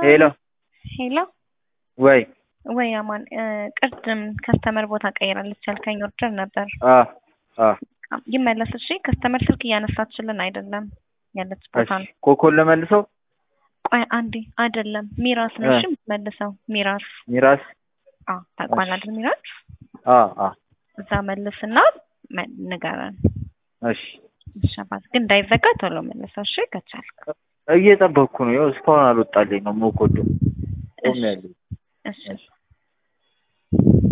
ሄሎ ሄሎ ወይ ወይ አማን ቅድም ከስተመር ቦታ ቀይራለች ያልከኝ ኦርደር ነበር። አ አ ይመለስ እሺ። ከስተመር ስልክ እያነሳችልን አይደለም ያለች ቦታ እሺ ነው። ኮኮን ለመልሰው ቆይ አንዴ አይደለም ሚራስ ነው እሺ የምትመልሰው ሚራስ ሚራስ አ ታውቋል እሺ። አይደል ሚራስ አ አ እዛ መልስና መ- ንገረን እሺ እሺ አባት ግን እንዳይዘጋ ቶሎ መልሰው እሺ ከቻልክ እየጠበቅኩ ነው። ያው እስካሁን አልወጣልኝ ነው ሞኮዶ ቆሜያለሁ። እሺ